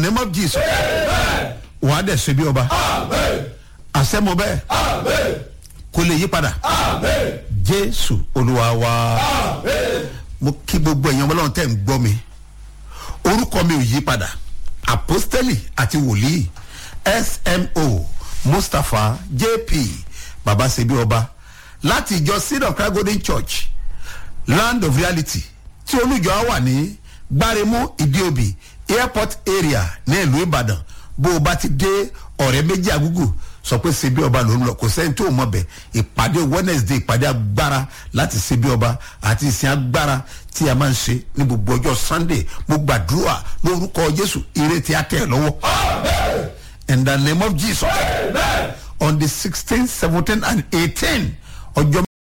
name of jesus wàá dẹ̀ ṣe bí ọba àṣẹ mo bẹ́ẹ̀ kò lè yí padà jésù olúwa wa mo kí gbogbo èèyàn ọmọlọ́run tẹ̀ ń gbọ́ mi orúkọ mi ò yí padà apostoli àti wòlíì smo mustapha jp baba sebi ọba láti ìjọ seed of christ golden church land of reality tí olùjọ á wà ní gbáremú ìdíòbí airport area ní ìlú ìbàdàn bó o bá ti dé ọ̀rẹ́ méjì àgúgù sọ pé sebi ọba ló ń lọ kò sẹ́ni tó mọ̀ bẹ̀ ìpàdé wednesday ìpàdé agbára láti sebi ọba àti ìsìn agbára tí a máa ń ṣe ní gbogbo ọjọ́ sunday mo gbàdúrà lórúkọ jésù ire tí a tẹ̀ ẹ́ lọ́wọ́ in the name of jesus on the sixteen seventeen and eighteen ọjọ́